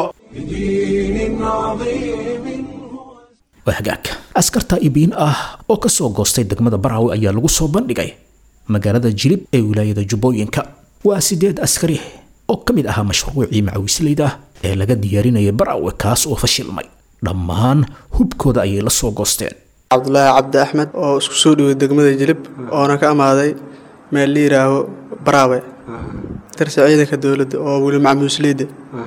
waa hagaag askarta ibiin ah oo ka soo goostay degmada baraawe ayaa lagu soo bandhigay magaalada jilib ee wilaayada jubbooyinka waa sideed askari oo ka mid ahaa mashruucii macawisleyda ee laga diyaarinayay baraawe kaas oo fashilmay dhammaan hubkooda ayay la soo goosteen cabdulaahi cabdi axmed oo isku soo dhoway degmada jilib oona ka amaaday meel la yidhaaho baraawe darse ciidanka dowladda oo weli macamuusleyda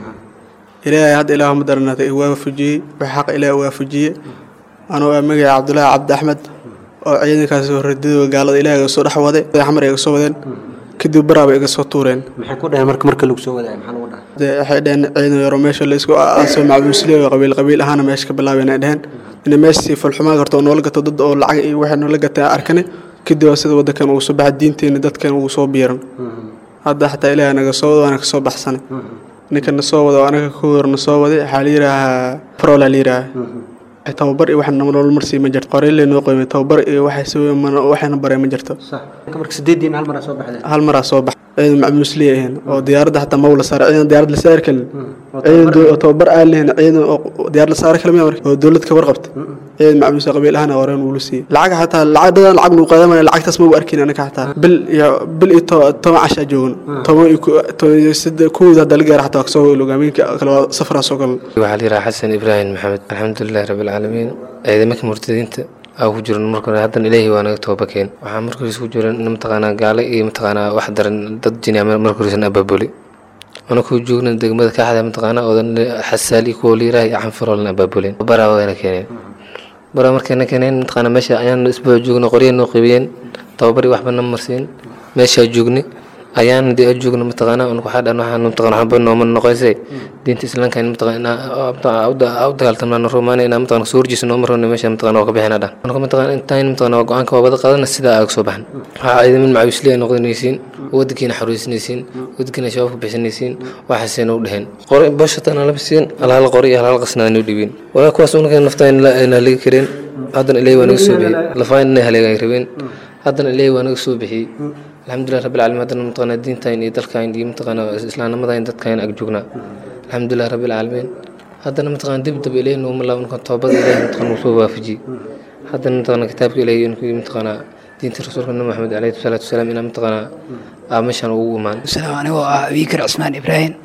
ilaahay hadda ilaah ma daranaatay i waafajiyey wax xaq ilaah waafajiye anoo ah magaca cabdulaahi cabdi axmed oo ciidankaas radidooda gaalada ilaah iga soo dhex waday xamar iga soo wadeen kadib baraaba iga soo tuureen maxay ku dhaheen marka marka lagu soo wadaay maxaa lagu dhahay dee waxay dhaheen ciidan yaro meesha la isku aaso macabuusliyo qabiil qabiil ahaana meesha ka bilaabeen ay dhaheen ina meeshii falxumaa karto oo noola gato dad oo lacag iyo waxay noola gataa arkane kadib waa sida waddankan uu soo baxay diinteena dadkan uu soo biiran hadda xataa ilaah naga soo wada waana ka soo baxsanay ninka na soo wada oo anaga ka hor na soo waday waxaa la yidhaahaa farola la yidhaahaa tababar iyo wax nolol marsii ma jirto qoreyle noo qoymay tababar iyo waxayna bareen ma jirto marka sideediin hal mar soo baxdeen hal maraa soo bax ciidan macmuusliya ahayn oo diyaaradda xataa ma wala saara ciidan diyaarad la saari karin ciidan oo tababar aan lahayn ciidan oo diyaarad la saari karin marka oo dowlad ka warqabta ciidan macmuus qabiil ahana horeen wuu siiyey lacag xataa lacag dadan lacag nuu qaadamaya lacagtaas ma u arkin anaga xataa bil iyo bil iyo toban cashaa joogan toban iyo sida kuwii hadda la gaara xataa kasoo hogaaminka kale waa safaraa soo galan waxaa la yidhaha xasan ibraahim maxamed alxamdulilahi rabbi alcaalamiin ciidamaka murtadiinta aa ku jiran marka hore haddana ilaahi waa naga toobakeen waxaa marka hore isku jiran in mataqaanaa gaale iyo mataqaanaa wax daran dad jini marka horesan abaabuli ana ku joogna degmada kaaxda mataqaanaa odan xasaali kuwa liiraha iyo canfaroolna abaabuleen baraa wayna keeneen baraa markayna keeneen mataqaanaa meesha ayaan isbuuc joogna qorya noo qeybiyeen tababari waxba na marsiin meeshaa joogni ayaan dee joogna mataqaanaa un waxaa dhan waxaan mataqaanaa waxba nooma noqoysay diinta islaamka in mataqaanaa u dagaaltamnaa rumaana inaa mataqaanaa soo horjiisa nooma rabna meesha mataqaanaa waa ka bixina dhan marka mataqaanaa intaan mataqaanaa waa go-aanka waa wada qaadana sidaa aaga soo baxan waxaa ciidamin macawisli ay noqonaysiin wadankiina xoreysanaysiin wadankiina shabaabka bixinaysiin waxaasayna u dheheen qori boshatan laba siin alhal qori iyo alhal qasna noo dhibin walaa kuwaas unaka naftaa ayna haligi kareen haddana ilaahi waa naga soo bixiyey lafaan inay haleega ay rabeen haddana ilaahi waa naga soo bixiyey alxamdulilah rabbi alcaalamiin haddana mataqaanaa diintayn iyo dalkayn iyo mataqaanaa islaamnimadayn dadkayn ag joognaa alxamdulilah rabbi alcaalamiin haddana mataqaanaa dib daba ilaahi nooma laabo ninkan toobada ilaahi mataqaanaa uu soo waafajiyey haddana mataqaanaa kitaabka ilaahi inkii mataqaanaa diinta rasuulka nabi maxamed calayhi salaatu wasalaam inaa mataqaanaa aa meeshaan ugu imaan salaam anigoo ah wiikar cismaan ibraahim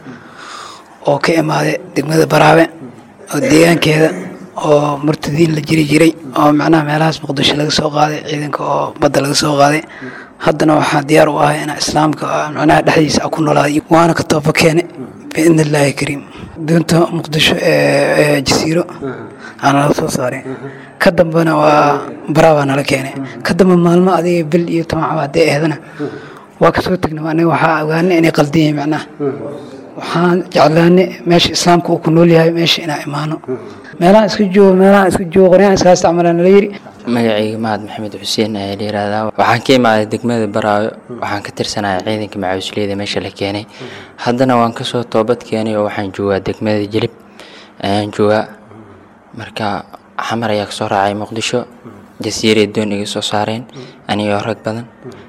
oo ka imaaday degmada baraabe oo deegaankeeda oo murtadiin la jiri jiray oo macnaha meelahaas muqdisho laga soo qaaday ciidanka oo badda laga soo qaaday haddana waxaa diyaar u ahay inaa islaamka macnaha dhexdiisa a ku noolaaday waana ka tooba keene biidni illaahi kariim doonta muqdisho ee jasiiro aa nala soo saaray ka dambena waa baraabaa nala keenay ka dambe maalmo adiga bil iyo toban caba haddii ahdana waa kasoo tegnay aniga waxaa ogaanay inay qaldan yihiin macnaha waxaan jeclaanay meesha islaamka uu ku nool yahay meesha inaa imaano meelaha iska joogo meelaha iska joogo qoryaan iska isticmaalaan nala yiri magacayga mahad maxamed xuseen ayaa la yihahdaa waxaan ka imaaday degmada baraayo waxaan ka tirsanaya ciidanka macawisleyda meesha la keenay haddana waan kasoo toobad keenay oo waxaan joogaa degmada jilib ayaan joogaa marka xamar ayaa kasoo raacay muqdisho jasiiray doon iga soo saareen anigoo rag badan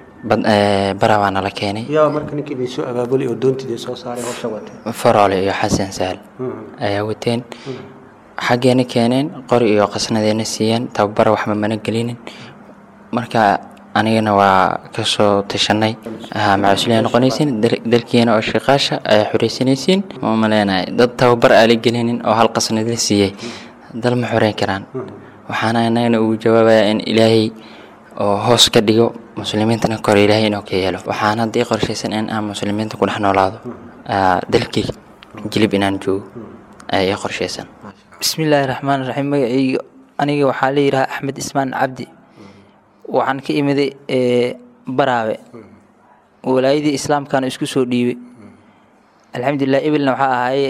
baraa waa nala keenay yaa marka ninkii idin soo abaabulay oo doontiida soo saaray howsha watay faroole iyo xasan sahal ayaa wateen xaggeena keeneen qori iyo qasnadeena siiyeen tababara waxba mana gelinin marka anigana waa kasoo tashanay macasulyaa noqonaysiin dalkiina oo shaqaasha ayaa xoreysanaysiin ma maleenahay dad tababar aa la gelinin oo hal qasnad la siiyey dal ma xoreyn karaan waxaana anagana ugu jawaabayaa in ilaahay oo hoos ka dhigo muslimiintana kore ilaahay inuu ka yeelo waxaan haddii qorshaysan in aan muslimiinta ku dhex noolaado dalkii jilib inaan joogo ayaa ii qorshaysan bismillaahi raxmaan raxiim magacayga aniga waxaa la yidhahaa axmed ismaan cabdi waxaan ka imiday baraawe walaayadii islaamkaana isku soo dhiibay alxamdulilah ebilna waxaa ahay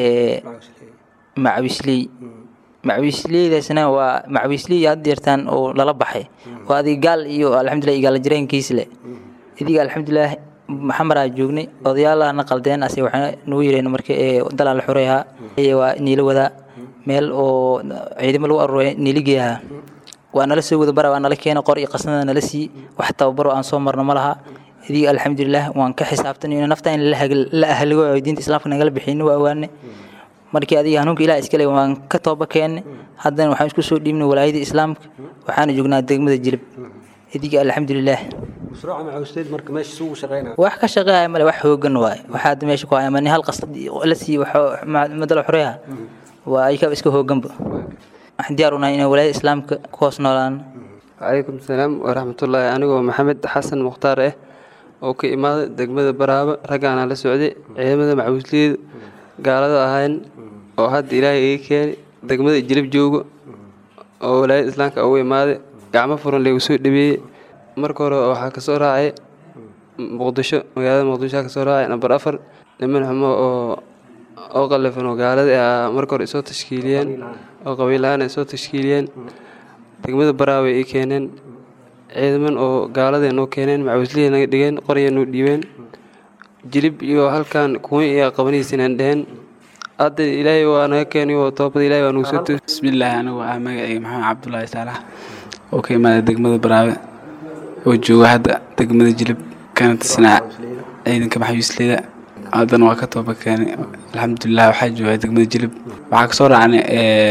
macawisley macawisleydaasna waa macawisley had deertaan oo lala baxay oo adiga gaal iyo alxamdulilah igaala jireenkiis leh idiga alxamdulilah maxamaraa joognay odayaalahana qaldeen ase waxaa nagu yireen marka dalaa la xoreeyaa waa niila wadaa meel oo ciidamo lagu aruuray niiligeeyaha waa nala soo wada bara waa nala keena qor iyo qasnada nala sii wax tababaro aan soo marno ma laha idiga alxamdulilah waan ka xisaabtan in nafta in la ahligo oo diinta islaamka nagala bixin waa ogaane markii adiga hanuunka ilaah iskale waan ka tooba keenne haddana waxaan isku soo dhiibnay walaayada islaamka waxaana joognaa degmada jilib idiga alxamdulilah mashruuca macawisleyda marka meesha isugu shaqeynaya wax ka shaqeeya male wax hoogan waaye waxaa hadda meesha ku haya mani hal qasad la siiye madala xoreeha waa ayka iska hooganba waxaan diyaar unahay inay walaayada islaamka ku hoos noolaan calaykum salaam waraxmatullaahi anigoo maxamed xasan mukhtaar ah oo ka imaaday degmada baraaba raggaana la socday ciidamada macawisleyda gaalada ahayn oo hadda ilaahay iga keenay degmada jilib joogo oo walaayada islaamka ugu imaaday gacmo furan laygu soo dhabeeyey marka hore waxaa kasoo raacay muqdisho magaalada muqdisho kasoo raacay namber afar niman xumo oo oo qalafan oo gaalada ah marka hore isoo tashkiiliyeen oo qabiilahaan isoo tashkiiliyeen degmada baraaway ii keeneen ciidaman oo gaalada noo keeneen macawislihii naga dhigeen qorya noo dhiibeen jilib iyo halkan kuwa iyo qabanihiisinaan dheheen hadda ilaahay waa naga keenay oo toobada ilaahay waa nagu soo tuus bismillaahi anigu ah magacayga maxamed cabdulaahi saalax oo ka imaaday degmada baraawe oo jooga hadda degmada jilib kana tirsanaa ciidanka maxawiisleyda haddana waa ka tooba keenay alxamdulilah waxaa jooga degmada jilib waxaa kasoo raacnay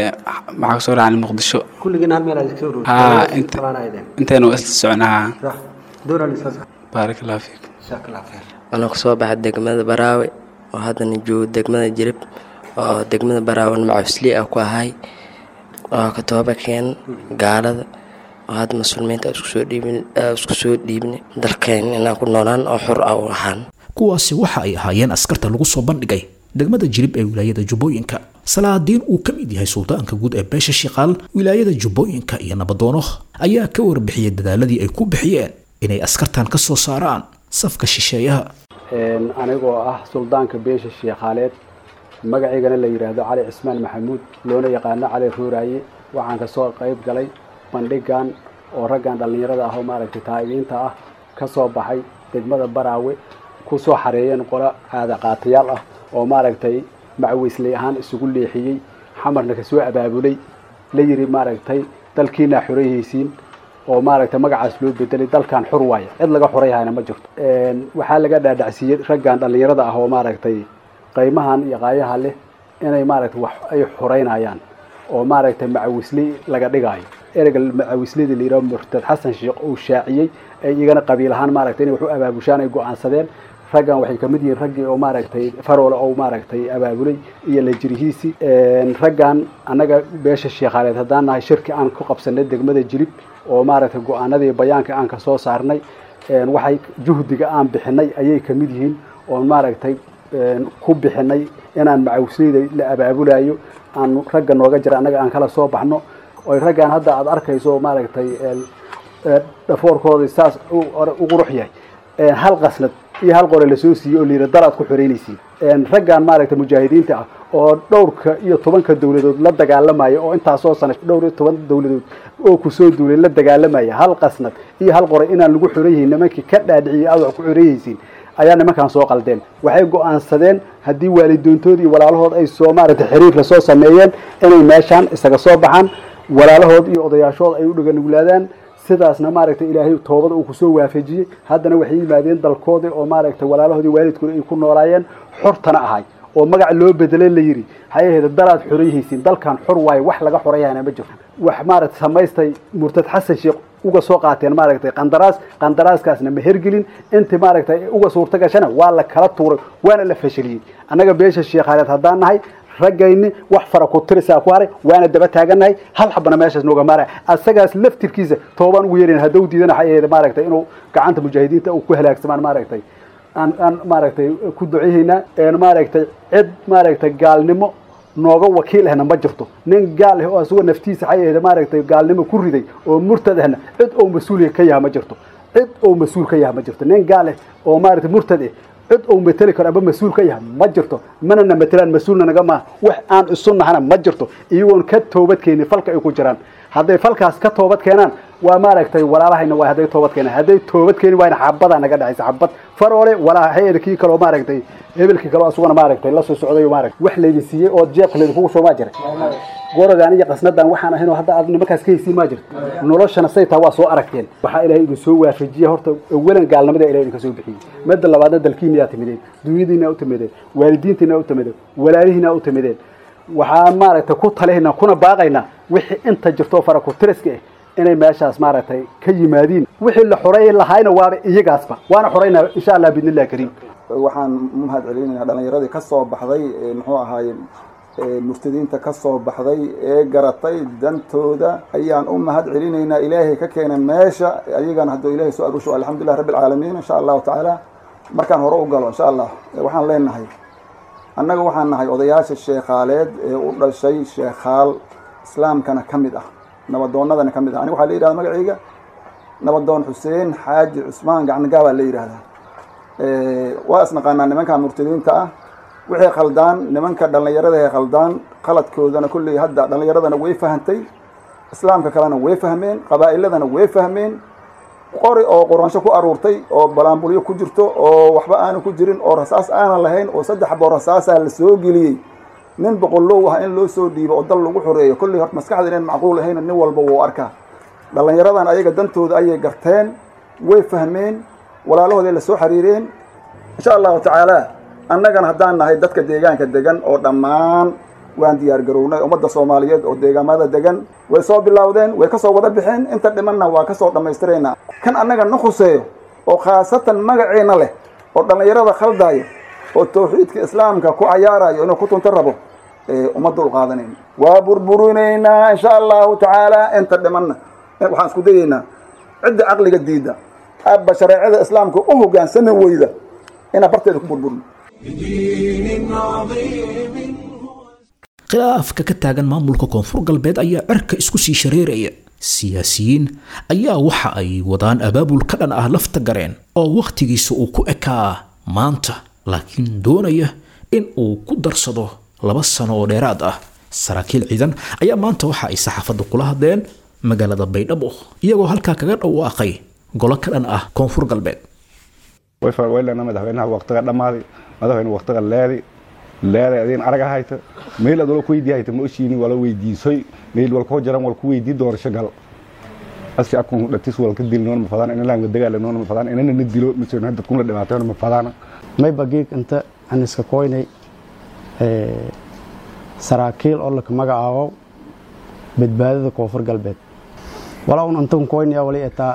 waxaa kasoo raacnay muqdisho kulligiin hal meel aad iska ururtay haa intaynu isla soconaa doonaa lisaas baarak allahu fiikum jazakallah khayr waxaan kasoo baxay degmada baraawe oo haddana joogo degmada jilib oo degmada baraawan macawisley ah ku ahay oo ka tooba keen gaalada oo hadda muslimiinta isku soo dhiibnay dalkeen inaan ku noolaan oo xor ah u ahaan kuwaasi waxa ay ahaayeen askarta lagu soo bandhigay degmada jilib ee wilaayada jubbooyinka salaadiin uu ka mid yahay suldaanka guud ee beesha shiqaal wilaayada jubbooyinka iyo nabadoono ayaa ka warbixiyey dadaaladii ay ku bixiyeen inay askartan ka soo saaraan safka shisheeyaha anigoo ah suldaanka beesha shiikhaaleed magacaygana la yidhaahdo cali cismaan maxamuud loona yaqaano cali ruuraaye waxaan kasoo qayb galay bandhigan oo raggan dhallinyarada ah oo maaragtay taa'ibiinta ah ka soo baxay degmada baraawe ku soo xareeyeen qolo caada qaatayaal ah oo maaragtay macawisley ahaan isugu leexiyey xamarna kasoo abaabulay la yidhi maaragtay dalkiinaa xorayhaysiin oo maaragtay magacaas loo bedelay dalkan xor waaya cid laga xorayhayna ma jirto waxaa laga dhaadhacsiiyey raggan dhallinyarada ah oo maaragtay qaymahan iyo qaayaha leh inay maaragtay wax ay xoreynayaan oo maaragtay macawisley laga dhigaayo ereyga macawisleyda la yidhaho murtad xasan sheekh uu shaaciyey ay igana qabiil ahaan maaragtay inay wax u abaabushaan ay go-aansadeen raggan waxay kamid yihiin raggii oo maaragtay faroole oo maaragtay abaabulay iyo la jirihiisi raggan annaga beesha sheekhaaleed haddaan nahay shirki aan ku qabsanay degmada jilib oo maaragtay go-aanadii bayaanka aan kasoo saarnay waxay juhdiga aan bixinay ayay ka mid yihiin oon maaragtay ku bixinay inaan macawsleyda la abaabulayo aan ragga nooga jira annaga aan kala soo baxno oy raggaan hadda aad arkayso maaragtay dhafoorkooda saas u qurux yahay hal qasnad iyo hal qore lasoo siiyey oo layidhi daraad ku xoreynaysiin raggaan maaragtay mujaahidiinta ah oo dhowrka iyo tobanka dowladood la dagaalamaya oo intaasoo sana dhowr iyo toban dowladood oo kusoo duulay la dagaalamaya hal qasnad iyo hal qore inaan lagu xoran yihiin nimankii ka dhaadhiciyey aad wax ku xoreeyeysiin ayaa nimankan soo qaldeen waxay go-aansadeen haddii waalidoontood iyo walaalahood ay soo maaragtay xiriir lasoo sameeyeen inay meeshaan isaga soo baxaan walaalahood iyo odayaashood ay u dhaganuglaadaan sidaasna maaragtay ilaahay toobada uu kusoo waafajiyey haddana waxay yimaadeen dalkoodii oo maaragtay walaalahoodii waalidkooda ay ku noolaayeen xortana ahay oo magac loo bedelay la yidhi waxay ahayd dalaad xorayhaysiin dalkan xor waayo wax laga xorayahana ma jirto wax maaragtay samaystay murtad xasan sheekh uga soo qaateen maaragtay qandaraas qandaraaskaasna ma hergelin intii maaragtay uga suurta gashana waa la kala tuuray waana la fashiliyey annaga beesha sheekhaaleed haddaan nahay raggayni wax fara ku tirisaa ku haray waana daba taagannahay hal xabana meeshaas nooga maaraya asagaas laftirkiisa toobaan ugu yeerayn hadduu diidana waxay ahayd maaragtay inuu gacanta mujaahidiinta uu ku halaagsamaan maaragtay aan aan maaragtay ku duceehaynaa maaragtay cid maaragtay gaalnimo nooga wakiil ahna ma jirto nin gaal ah oo asagoo naftiisa waxay ahayd maaragtay gaalnimo ku riday oo murtad ahna cid oo mas-uul ka yaha ma jirto cid oo mas-uul ka yaha ma jirto nin gaal ah oo maaragtay murtad ah cid uu mateli karo aba mas-uul ka yaha ma jirto manana matelaan mas-uulna naga maaha wax aan isu nahana ma jirto iyagoon ka toobad keenin falka ay ku jiraan hadday falkaas ka toobad keenaan waa maaragtay walaalahayna waa hadday toobad keenaan hadday toobad keeni waayna xabadaa naga dhexaysa xabad faroole walaa heerkii kaloo maaragtay hebelkii kaloo asuguna maaragtay la soo socday maaragtay wax laydin siiyey oo jeebka laydin kugu soo maa jiray goradan iyo qasnadan waxaan ahayn oo hadda aad nimankaas ka haysiin maa jirto noloshana say taa waa soo aragteen waxaa ilaahay idin soo waafajiya horta awalan gaalnimada ilahay idinka soo bixiyey midda labaadna dalkiina yaa timideen dunyadiina u timideen waalidiintiina u timideen walaalihiina u timideen waxaan maaragtay ku talihayna kuna baaqaynaa wixii inta jirto fara ku tiriska ah inay meeshaas maaragtay ka yimaadiin wixii la xoreey lahaayna waaba iyagaasba waana xoreynaa insha allah biidnillahi kariim waxaan mahad celinaynaa dhallinyaradii ka soo baxday muxuu ahaaye murtadiinta ka soo baxday ee garatay dantooda ayaan u mahad celinaynaa ilaahay ka keena meesha ayagana hadduu ilaahay soo arusho alxamdulilah rabbi alcaalamiin insha allahu tacaala markaan hore u galo insha allah waxaan leenahay annaga waxaan nahay odayaasha sheekhaaleed ee u dhashay sheekhaal islaamkana ka mid ah nabadoonnadana ka mid ah aniga waxaa la yidhahda magacayga nabadoon xuseen xaaji cusmaan gacnigaa baa la yidhahdaa waa isnaqaanaa nimanka murtadiinta ah waxay khaldaan nimanka dhallinyarada ay khaldaan qaladkoodana kulley hadda dhallinyaradana way fahantay islaamka kalena way fahmeen qabaa'iladana way fahmeen qori oo quransho ku aruurtay oo balaambulyo ku jirto oo waxba aanu ku jirin oo rasaas aanan lahayn oo saddex boo rasaasaa la soo geliyey nin boqollow ah in loo soo dhiibo oo dal lagu xoreeyo kolley horta maskaxda inaan macquul ahayn nin walba wuu arkaa dhallinyaradan ayaga dantooda ayay garteen way fahmeen walaalahooday la soo xiriireen insha allahu tacaala annagana haddaan nahay dadka deegaanka degan oo dhammaan waan diyaar garownay ummadda soomaaliyeed oo deegaamada degan way soo bilowdeen way kasoo wada bixeen inta dhimanna waa kasoo dhammaystiraynaa kan annaga na khuseeyo oo khaasatan magaceena leh oo dhallinyarada khaldaayo oo tawxiidka islaamka ku cayaarayo inuu ku tunto rabo uma dul qaadanayn waa burburinaynaa insha allahu tacaala inta dhimanna waxaan isku dayaynaa cidda caqliga diida abba shareecada islaamka u hogaansami weyda inaan barteeda ku burburno khilaafka ka taagan maamulka koonfur galbeed ayaa cirka isku sii shareeraya siyaasiyiin ayaa waxa ay wadaan abaabul ka dhan ah lafta gareen oo wakhtigiisa uu ku ekaa maanta laakiin doonaya in uu ku darsado laba sano oo dheeraad ah saraakiil ciidan ayaa maanta waxa ay saxaafadda kula hadleen magaalada baydhabo iyagoo halkaa kaga dhawaaqay golo ka dhan ah koonfur galbeed waylana madaxweynaha waqtiga dhammaaday madaxweyne waqtiga leeday leeday adiin araga hayta meel ad wala ku weydii hayta ma oshiini wala weydiisoy meel wal koo jaran wal ku weydii doorasho gal asi akun dhatis wal ka dil noon ma fadaan ina laanga dagaala noon ma fadaan inana na dilo mise hadda kuna dhibaateyn ma fadaana may bagiig inta aan iska koynay saraakiil oo laka magacaabo badbaadada koonfur galbeed walaa un antan koynaya wali etaa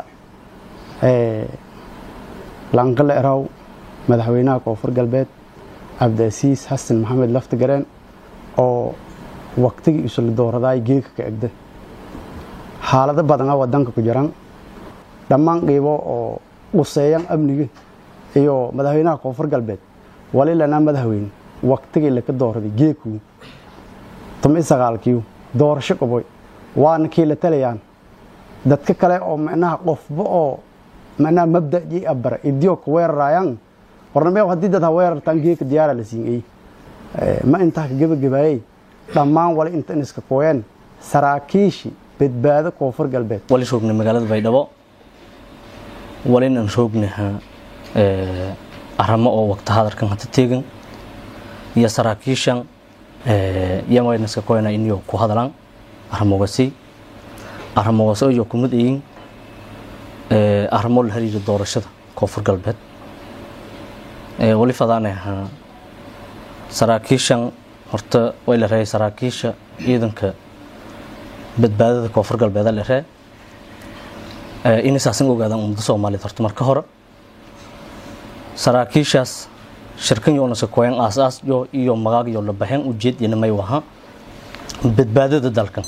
lanqale eraw madaxweynaha koonfur galbeed cabdiasiis xasan maxamed laftigareen oo waqtigii isla dooradaay geeka ka egda xaalado badana wadanka ku jiran dhammaan qiibo oo quseeyaan amniga iyo madaxweynaha koonfur galbeed wali lanaa madaxweyne waqtigii laka doorday geekuu tumi sagaalkiiu doorasho qoboy waana kii la talayaan dadka kale oo macnaha qofba oo macnaha mabda'ii abara idiyo ka weerarayaan warnamee haddii dad ha weerartaan geeka diyaara la siin ma intaa ka gebagabaayey dhammaan wali inta iska kooyeen saraakiishi badbaado koonfur galbeed wali roognay magaalada baydhabo walinan roognaha aramo oo waqti hadarkan hata teegan iyo saraakiishan yamana iska kooyana iniyo ku hadalaan aramogasi aramogasi iyo kumid iyin aramo la xiriira doorashada koonfur galbeed wali fadaanaha saraakiishan horta way la reeyay saraakiisha ciidanka badbaadada koonfur galbeed la ree in isaasan ogaadaan ummadda soomaaliyeed horta marka hore saraakiishaas shirkan yoona sakooyan aasaas yo iyo magaag yo la baxeen ujeed ina may waha badbaadada dalkan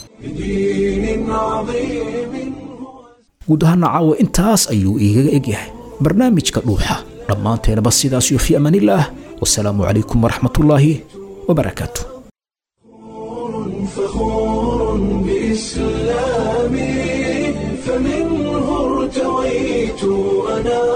guud ahaana caawa intaas ayuu igaga egyahay barnaamijka dhuuxa dhammaanteenaba sidaas iyo fi amaanillaah wasalaamu calaykum waraxmatullaahi wabarakaatu فخور بإسلامي فمنه ارتويت أنا